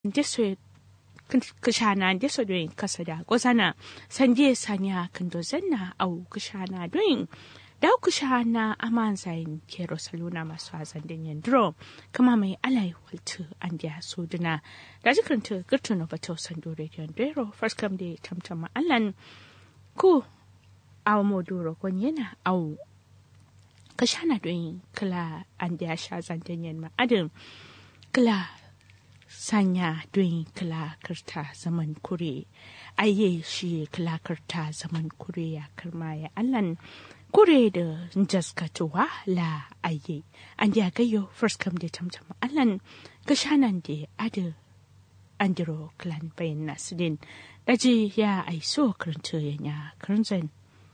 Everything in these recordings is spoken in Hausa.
ndeso kishana ndeso doin kasada gozana sanje sanya kando zanna au kishana doin dau kishana aman zain kero saluna masu azan den yandro kama mai alai waltu an dia soduna da jikranta girtu no bato sando radio ndero first come day tamtama allan ku aw moduro kon yana au kashana doin kala an dia sha zan den yan ma adam kala sanya don kilakirta zaman kure aye shi kilakirta zaman kure ya karma ya allan kure da jaskatuwa la aye an ya gayo first come da tamtam allan gashanan da ada andiro clan bayan nasirin daji ya aiso karanta ya karanzan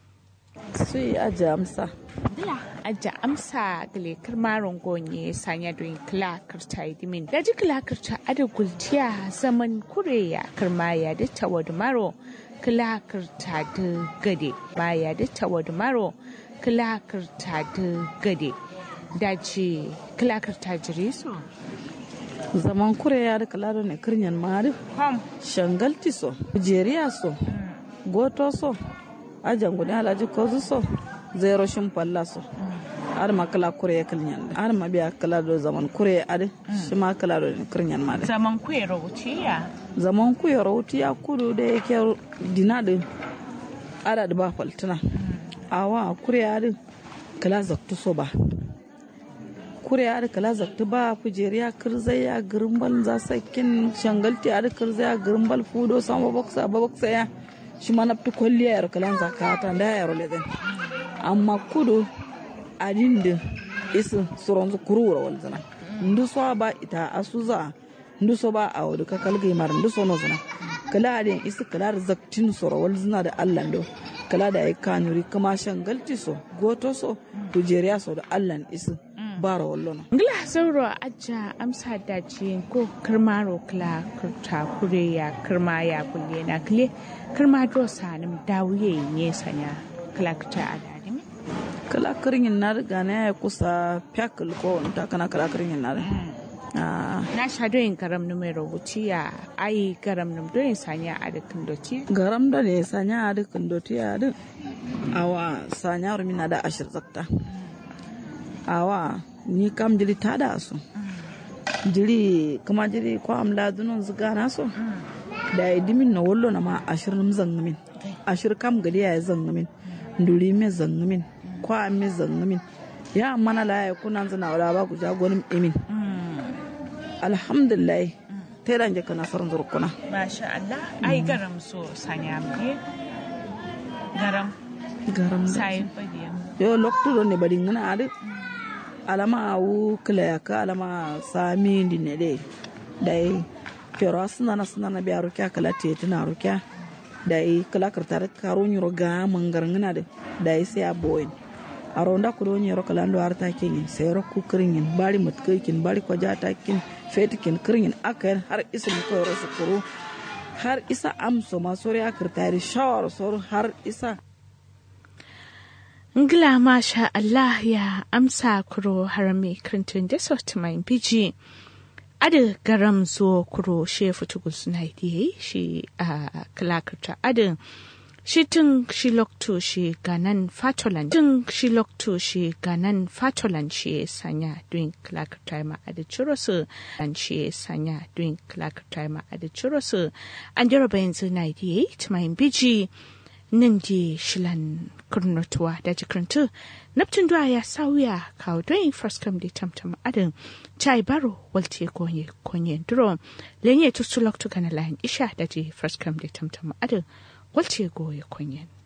su yi ajiye amsa Bila aja amsa gale kirmaron gonye sanya don kila kirta dimin. Da ji kila kirta ada gultiya zaman kureya kirmaya da tawad maro kila kirta da gade. Baya da tawad maro kila kirta da gade. Da ji kila kirta jiri so. zaman kure ya da kalaro ne kiryan mari Kom. shangalti so jeriya so goto so ajan gudu alaji kozu so zero shin falla so har ma kala kure ya kiryan har ma biya kala do zaman kure ya adi shi ma kala do ne kiryan mari Zaman kuwa rautiya. zaman ku ya rauti ya kudu da yake dina da ada da ba faltuna awa kure ya adi kala zaktu so ba kure ya da kala zaktu ba kujeriya kirzai ya girbal za sakin shangalti ya da kirzai ya girbal fudo sama baksa ba baksa ya shi ma nafti kwalliya ya kalan zakata da ya role den amma kudu adin da isin suron su kurura wal zana ndu so ba ita asuza ndu so ba a wadu ka kalgai mar ndu so no zana kala adin isi kala da zaktin soro wal zana da Allah do kala da ai kanuri kama shangalti so goto so kujeriya so da Allah isi bara wallono Ngila sauro aja amsa dace ko kirmaro kila kirta kure ya kirma ya kulle na kile kirma do sanim dawuye ne sanya kila kirta a dadimi. kala kirin na riga na ya kusa fyakil ko wani ta kana kala kirin na Ah, Na sha doyin garam mai rubuci ya ayi garam num doyin sanya a dukkan doci. garam da ne sanya a dukkan doti a duk awa sanya rumina da ashir zakta awa ni kam jiri ta da su jiri kuma jiri ko am ladunun zuga na so da ya dimin na wallo na ma ashir num zangamin ashir kam gadi ya zangamin nduri me zangamin ko am me zangamin ya mana la ya kunan zana wala ba ku jagonin emin alhamdulillah ta yi kana farin zurkuna Masha Allah ai garam so sanya mu garam garam da sai fadiya. yo lokto ne bari ngana ade alama wu kila ya ka alama sami ndi ne de dai pero asna na sna na biya rukya kala te tana rukya dai kala kartar karo nyuro ga mangar ngana de dai sai a boyin aronda ku do nyuro kala ndo arta kin sai ro ku kirin bari mut kin bari ko jata kin fetikin kirin akan har isin ko ro su kuru har isa amso ma sori akirtari shawar sor har isa Ngila masha Allah ya amsa kuro harami krintun da sotumain biji. Ada garam zo kuro she futugu suna yi shi a kalakarta adin. Shi tun shi lokto shi ganan fatolan. Tun shi lokto shi ganan fatolan shi sanya duin kalakarta ma ada churosu. An shi sanya duin kalakarta ma ada churosu. An jaraba yanzu na yi tumain biji. nan je shilan kurnotuwa da jikirintu naptin duwa ya sauya kawo don first come da tamtam adin chai baro walte konye konye duro lenye tutu loktu kana layin isha da je first come da tamtam adin walte goye konye